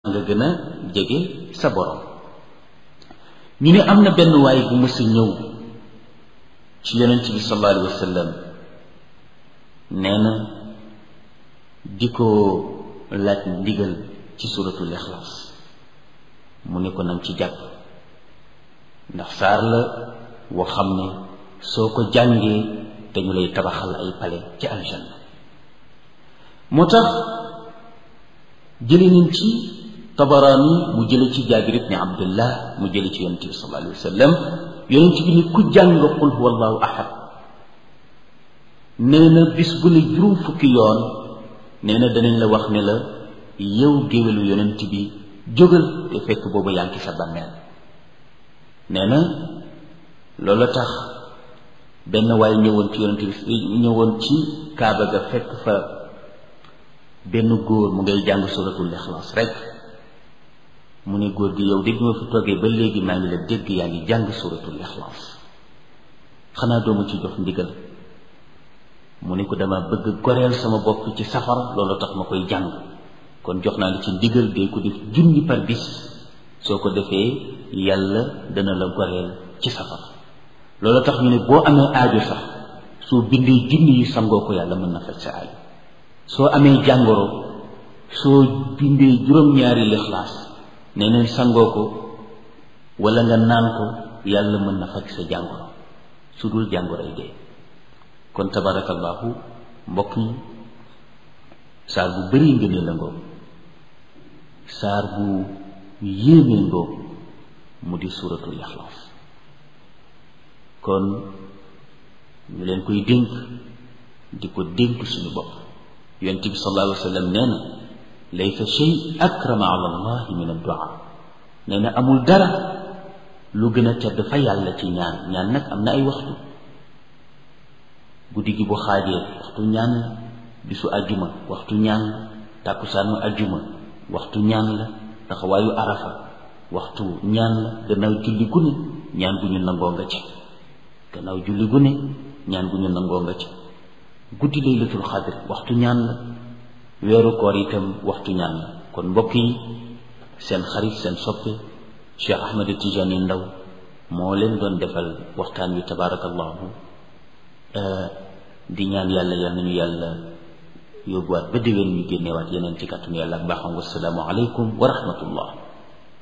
nga gën a jege sa borom ñu ne am na benn waay bu mës a ñëw ci yonent bi sallallahu alayhi wa sallam nee na di ko laaj ndigal ci suratul ixlaas mu ne ko nag ci jàpp ndax saar la woo xam ne soo ko jàngee dañu lay tabaxal ay pale ci aljanna moo tax jële nañ ci tabaraani mu jële ci jaabir ibni abdullah mu jële ci yonente bi sallallahu alayhi wa sallam yonente bi ni ku jàng qul huwa allahu ahad nee na bis bu ne juróom fukki yoon nee na danañ la wax ne la yow géwélu yonent bi jógal te fekk boobu yaa ngi sa bàmmeel nee na loolu tax benn waay ñëwoon ci yonent bi ñëwoon ci kaaba ga fekk fa benn góor mu ngay jàng suratul ixlaas rek mu ne góor gi yow dégg ma fi toogee ba léegi maa ngi la dégg yaa ngi jàng suratul ixlaas xanaa doomu ci jox ndigal mu ne ko dama bëgg goreel sama bopp ci safara loolu tax ma koy jàng kon jox naa la ci ndigal dee ko def junni par bis soo ko defee yàlla dana la goreel ci safara loolu tax ñu ne boo amee aajo sax soo bindee junni yi sangoo ko yàlla mën na faj sa aajo soo amee jàngoro soo bindee juróom-ñaari lixlaas nee neen sangoo ko wala nga naan ko yàlla mën na faj sa jàngoro su dul jàngoro yi dee kon tabarakallahu mbokk yi saar bu bëri ngëneel la ngoog saar bu yéemee ngoog mu di suuratul ixlaas kon ñu leen koy dénk di ko dénk suñu bopp yonent bi sallallahu alayhi wa sallam nee na laysa shay akrama ala allahi min addua nee na amul dara lu gën a tedd fa yàlla ci ñaan ñaan nag am na ay waxtu guddi gi bu xaajee waxtu ñaan la bisu ajjuma waxtu ñaan la tàkkusaanu ajjuma waxtu ñaan la taxawaayu arafa waxtu ñaan la gannaaw julli gu ne ñaan gu ñu nangoo nga ci gannaaw julli gu ne ñaan gu ñu nangoo nga ci guddi laylatul xadr waxtu ñaan la weeru koor itam waxtu ñaan la kon mbokk yi seen xarit seen soppe Cheikh Ahmed Tidiane Ndaw moo leen doon defal waxtaan wi tabaarakallahu di ñaan yàlla yal nañu yàlla yóbbuwaat ba déwén ñu génneewaat yeneen ci kàttanu yàlla ak baaxam wasalaamu aleykum wa rahmatullah